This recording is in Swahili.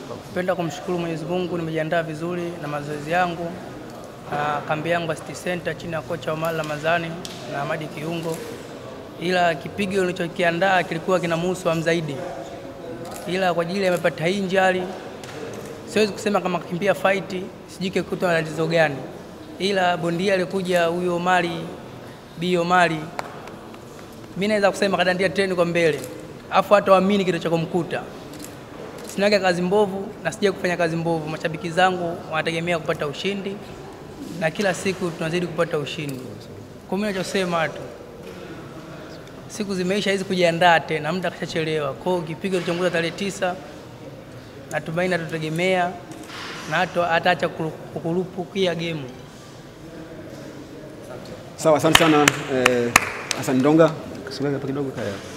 Napenda kumshukuru Mwenyezi Mungu, nimejiandaa vizuri na mazoezi yangu na kambi yangu ya City Center chini ya kocha Omar Ramadhani na Ahmadi Kiungo, ila kipigo nilichokiandaa kilikuwa kinamhusu Hamzaidi, ila kwa ajili amepata injury, siwezi kusema kama kakimbia fight, sijui kikutwa na tatizo gani, ila bondia alikuja huyo Omari Bi Omari, mimi naweza kusema kadandia treni kwa mbele, afu hata waamini kilichokumkuta sinaga kazi mbovu na sija kufanya kazi mbovu. Mashabiki zangu wanategemea kupata ushindi na kila siku tunazidi kupata ushindi. Kwa mimi nachosema tu, siku zimeisha hizi kujiandaa tena, muda kashachelewa. Kwa hiyo kipigo kilichonguza tarehe tisa, natumaini atutegemea na hata ataacha kukurupukia gemu. Sawa, asante sana eh, Hassan Ndonga. Sogea hapa kidogo kaya.